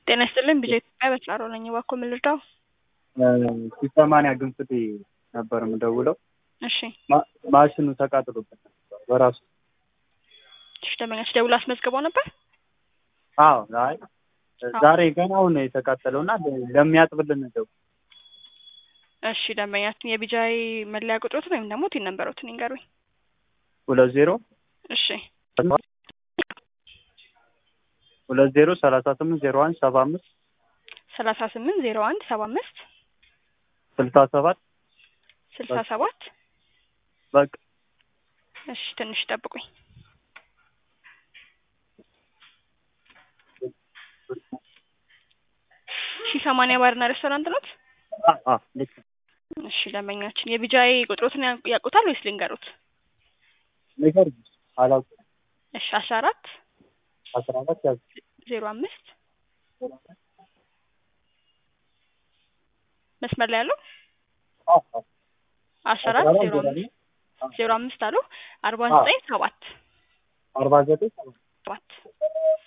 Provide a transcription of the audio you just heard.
ጤና ይስጥልኝ ቢጀ ኢትዮጵያ በስራሮ ነኝ። እባክዎ ምን ልርዳው? ሲሰማንያ ግንፍቴ ነበር የምደውለው። እሺ ማ- ማሽኑ ተቃጥሎበት ነበር በራሱ። እሺ ደንበኛች ደውሎ አስመዝግበው ነበር? አዎ አይ ዛሬ ገና አሁን ነው የተቃጠለው እና ለሚያጥብልን ደው እሺ ደንበኛችን የቢጃይ መለያ ቁጥሮትን ወይም ደግሞ ቲን ነንበሮትን ይንገሩኝ። ሁለት ዜሮ እሺ ሁለት ዜሮ ሰላሳ ስምንት ዜሮ አንድ ሰባ አምስት ሰላሳ ስምንት ዜሮ አንድ ሰባ አምስት ስልሳ ሰባት ስልሳ ሰባት በቃ እሺ ትንሽ ጠብቁኝ። ሺ ሰማንያ ባርና ሬስቶራንት ኖት? አ- አ፣ ልክ ነው። እሺ ደንበኛችን የቢጃይ ቁጥሮትን ያ- ያውቁታል ወይስ ልንገሩት? ነገር አላውቅም። እሺ አስራ አራት አስራ አራት ያዝ ዜሮ አምስት መስመር ላይ ያለው አ- አ፣ አስራ አራት ዜሮ አምስት ዜሮ አምስት አሉ አርባ ዘጠኝ ሰባት አርባ ዘጠኝ ሰባት